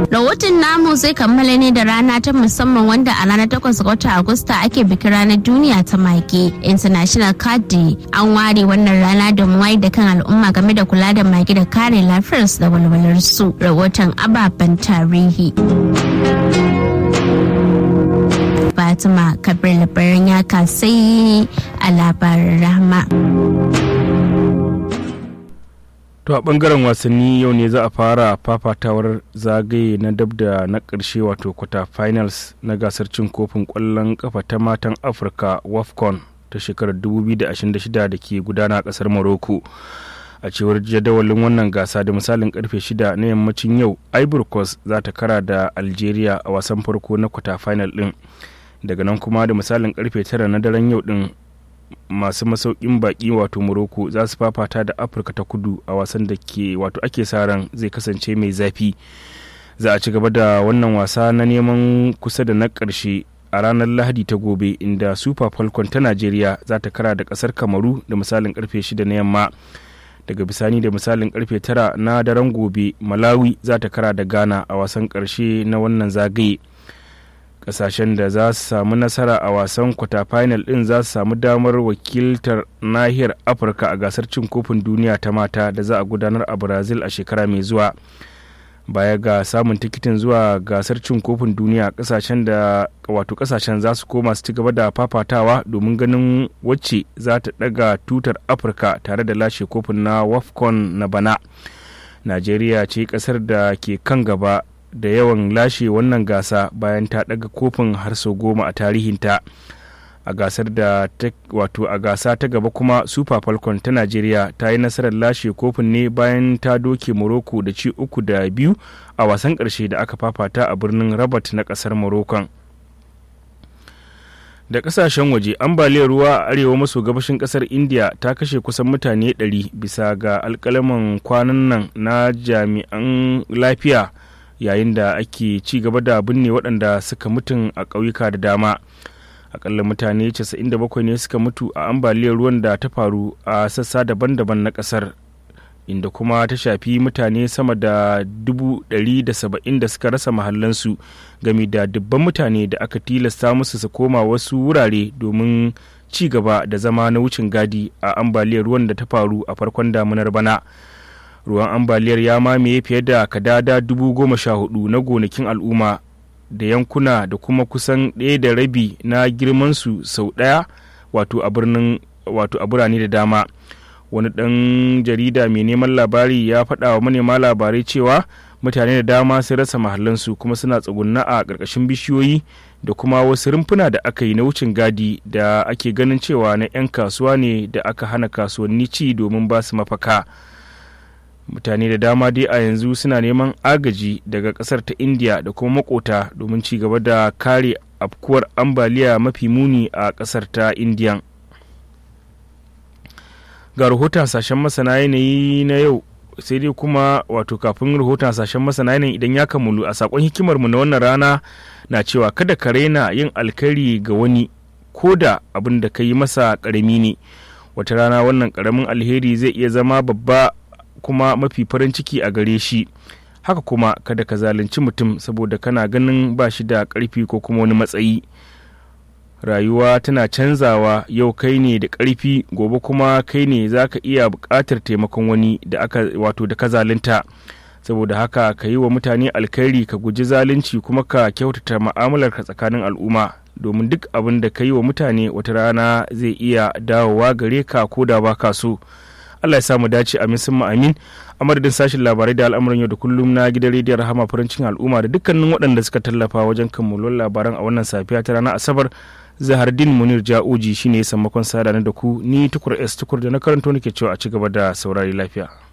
Rahoton namu zai kammala ne da rana ta musamman wanda a ranar 8 ga watan Agusta ake bikin ranar duniya ta mage International Cat Day. An ware wannan rana da wayar da kan al'umma game da kula da mage da kare lafiyarsu da walwalarsu. Rahoton ababen tarihi. Fatima Kabir labarin ya kasai a labarin rahama. To a bangaren wasanni yau ne za a fara fafatawar zagaye na dab da na ƙarshe wato kwata finals na gasar cin kofin ƙwallon kafa ta matan Afirka WAFCON ta shekarar 2026 da ke gudana a ƙasar Morocco. A cewar jadawalin wannan gasa da misalin karfe 6 na yammacin yau, Ivory Coast za ta kara da Algeria a wasan farko na kwata final ɗin. Daga nan kuma da misalin karfe 9 na daren yau ɗin masu masaukin baki wato morocco za su fafata da afirka ta kudu a wasan da ke wato ake sa ran zai kasance mai zafi za a ci gaba da wannan wasa na neman kusa da na ƙarshe a ranar lahadi ta gobe inda super falcon ta najeriya za ta kara da ƙasar kamaru da misalin karfe 6 na yamma daga bisani da misalin karfe 9 na daren gobe malawi za ta kara da ghana a wasan ƙarshe na wannan zagaye kasashen da za su samu nasara a wasan kwata final din za su samu damar wakiltar nahiyar afirka a gasar cin kofin duniya ta mata da za a gudanar a brazil a shekara mai zuwa baya ga samun tikitin zuwa gasar cin kofin duniya kasashen da wato kasashen za su koma su ci gaba da fafatawa domin ganin wacce za ta daga tutar afirka tare da lashe kofin na wafcon na bana najeriya ce kasar da ke kan gaba da yawan lashe wannan gasa bayan ta daga kofin har sau goma a tarihinta a gasar da wato a gasa ta gaba kuma super falcon ta najeriya ta yi nasarar lashe kofin ne bayan ta doke morocco da ci uku da biyu a wasan karshe da aka fafata a birnin rabat na kasar morocco da kasashen waje ambaliyar ruwa a arewa maso gabashin kasar india ta kashe kusan mutane 100 bisa ga alkalaman kwanan nan na jami'an lafiya yayin da ake ci gaba da binne waɗanda suka mutun a ƙauyuka da dama akalla mutane 97 ne suka mutu a ambaliyar ruwan da ta faru a sassa daban-daban na ƙasar inda kuma ta shafi mutane sama da 170 da suka rasa mahallansu game da dubban mutane da aka tilasta musu su koma wasu wurare domin ci gaba da zama na wucin gadi a ambaliyar ruwan da ta faru a farkon damunar bana. ruwan ambaliyar ya mamaye fiye da kadada dubu goma sha hudu na gonakin al'umma da yankuna da kuma kusan ɗaya da rabi na girmansu sau ɗaya wato a birnin wato a birane da dama wani ɗan jarida mai neman labari ya faɗa wa manema labarai cewa mutane da dama sun rasa mahallansu kuma suna tsugunna a ƙarƙashin bishiyoyi da kuma wasu rumfuna da aka yi na wucin gadi da ake ganin cewa na 'yan kasuwa ne da aka hana kasuwanni ci domin ba su mafaka. mutane da dama dai a yanzu suna neman agaji daga kasar ta india da kuma makota domin ci gaba da kare afkuwar ambaliya mafi muni a kasar ta indiya ga rahoton hasashen masana yanayi na yau sai dai kuma wato kafin rahoton hasashen masana yanayi idan ya kammulu a sakon hikimarmu na wannan rana na cewa kada ka raina yin alkhairi ga wani ko da abin da ka yi masa karami ne wata rana wannan karamin alheri zai iya zama babba kuma mafi farin ciki a gare shi haka kuma kada ka zalunci mutum saboda kana ganin ba shi da ƙarfi ko kuma wani matsayi rayuwa tana canzawa yau kai ne da ƙarfi gobe kuma kai ne za ka iya buƙatar taimakon wani da aka wato da ka zalunta saboda haka ka yi wa mutane alkhairi ka guji zalunci kuma ka kyautata mu'amalarka tsakanin al'umma domin duk abin da ka yi wa mutane wata rana zai iya dawowa gare ka ko da ba ka so Allah ya samu dace amin sun amin a madadin sashen labarai da al'amuran yau da kullum na gidan rediyon rahama farancin al'umma da dukkanin waɗanda suka tallafa wajen kammalon labaran a wannan safiya ta ranar asabar zahardin munir ja'uji shine ya sammakon sada da ku ni tukur s tukur da na karanto nake cewa a ci gaba da saurari lafiya